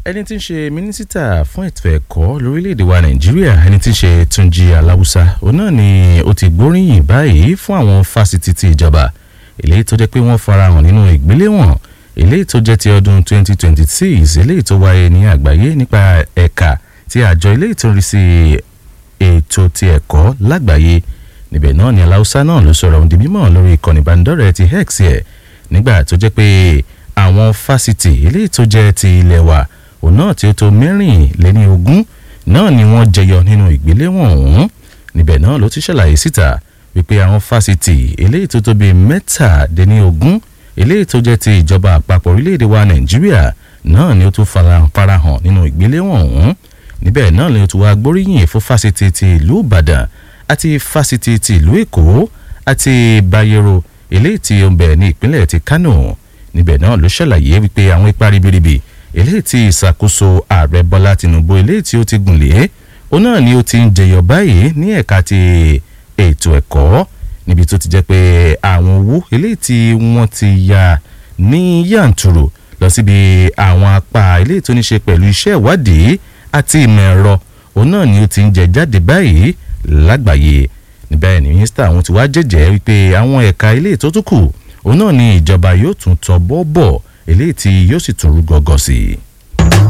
ẹni tí ń ṣe mínísítà fún ètò ẹ̀kọ́ lórílẹ̀‐èdè wa nàìjíríà ẹni tí ń ṣe túnjí aláwùsá òun náà ni ó ti gbóríyìn báyìí fún àwọn fásitì ti ìjọba eléyìí tó jẹ́ pé wọ́n farahàn nínú ìgbéléwọ̀n eléyìí tó jẹ́ ti ọdún 2026 eléyìí tó wáyé ní àgbáyé nípa ẹ̀ka ti àjọ eléyìí tó ń rí sí ètò ti ẹ̀kọ́ lágbàáyé níbẹ̀ náà ni aláwùsá náà ló sọ̀rọ̀ ohun di mímọ̀ lórí ìkànnì ìbánidọ́rẹ̀ẹ́ ti hex ẹ̀ nígbà tó jẹ́ pé àwọn fásitì eléyìí tó jẹ́ ti ilẹ̀ wa òun náà tí ó tó mẹ́rìnléní ogún náà ni wọ́n jẹyọ nínú ìgbéléwọ̀n ọ̀hún níbẹ̀ náà ló ti ṣàlàyé síta wípé àwọn fásitì eléyìí tó tó bíi mẹ́tàdínní ogún eléyìí tó jẹ́ ti ìjọba àpapọ̀ orílẹ̀-èdè wa nàìjíríà náà ni ó tún farahàn nínú ìgbéléwọ̀n ọ̀hún níbẹ̀ náà ni ó tún wá gbóríyìn fún fásitì ti ìlú ìbàdàn àti fásitì ti ìlú èkó àti bayero eléyìí tí ó ń bẹ ní ìpínlẹ̀ ti kánò níbẹ̀ náà ló ṣàlàyé wípé àwọn ipa ribiribi eléyìí tí ìṣàkóso ààrẹ bọ́lá tinubu eléyìí tí ó ti gùn lé òun náà ni ó ti ń jẹyọ báyìí ní ẹ̀ka ti ètò ẹ̀kọ́ níbi tó ti jẹ́ pé àwọn owó eléyìí tí wọ́n ti ya ní yàǹtùrù lọ síbi àwọn apá eléyìí tó ní ṣe pẹ̀lú iṣẹ́ ìwádìí àti ìmọ̀ ẹ̀rọ òun náà ni ó ti ń jẹ jáde báyìí lágbàáyé níbẹ̀ ni mínísítà àwọn ti wá jẹ́jẹ́ wípé àwọn ẹ̀ka eléyìí tó tún kù òun náà ni ìjọba yóò tún tọ́ bọ́ bọ̀ eléyìí tí yóò sì tún rú gọ́gọ́ sí i.